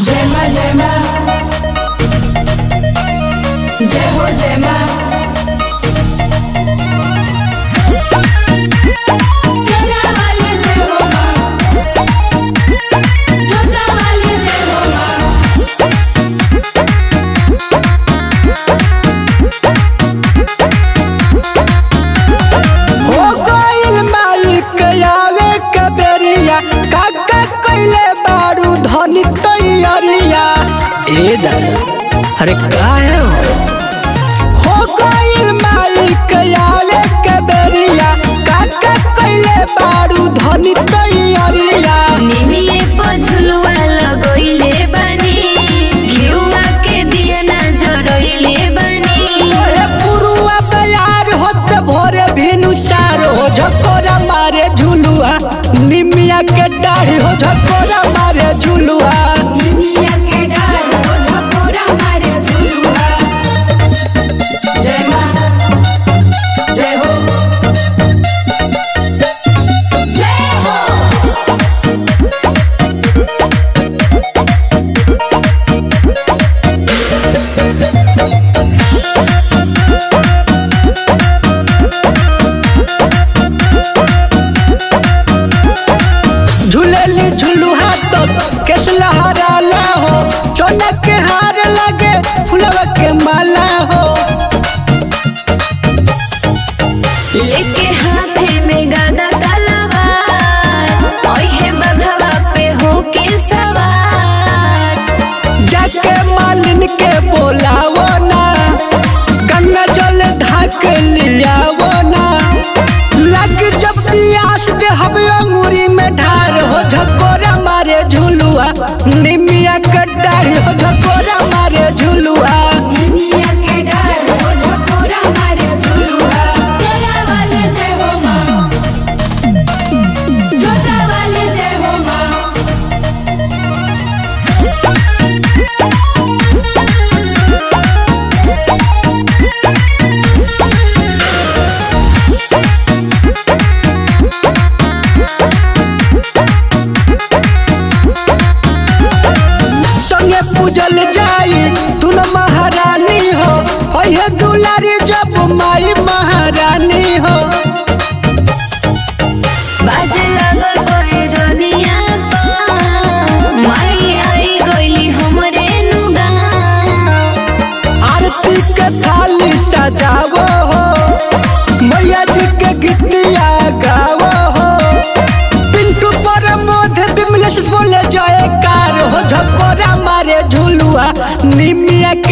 जय माँ जय माँ जय हो जय माँ सेना वाले जय हो माँ जोधा वाले जय हो माँ हो गइल मालिक आवे कबेरिया काका कइले बारू धनी तैयारिया ए दादा अरे का है वो? हो गइल मालिक आवे कबेरिया काका कइले बारू धनी तैयारिया निमिये पझुलुआ लगोइले बानी घिउवा के दिया ना जरोइले बानी ओए पुरुआ बयार होते भोरे भिनु सार हो झकोरा मारे झुलुआ निमिया के डाढ़ी हो झकोरा मारे झुलुआ निमिया के डार हो झकोरा मारे झुलुआ जय माँ जय हो जय हो झूलेली झुलुहा तो केस लहराला हो सोना के हार लगे फुलवा के माला हो लेके हाथे में गादा तलवार ओहे बघवा पे होके सवार जाके मालिन के बोलावो ना गंगा जल धाक लियावो ना लग जब पियास दे हवे अंगूरी में ढार हो झकोरा मारे झुलुआ निमिया के डाढ़ी हो झकोरा मारे झुलुआ निमिया के डार हो झकोरा मारे झुलुआ तेरा वाले जय हो माँ जोता वाले जय हो माँ संगे पूजल जाई तुन महारानी हो ओहे दुलारी जब माई महारानी हो बाजे लागल बहे जनिया पा माई आई गइली हमरे नुगा आरती के थाली सजावो हो मैया जी के गीतिया गावो हो पिंटू पर मोध बिमलेश बोले जयकार हो झकोरा मारे झुलुआ निमिया के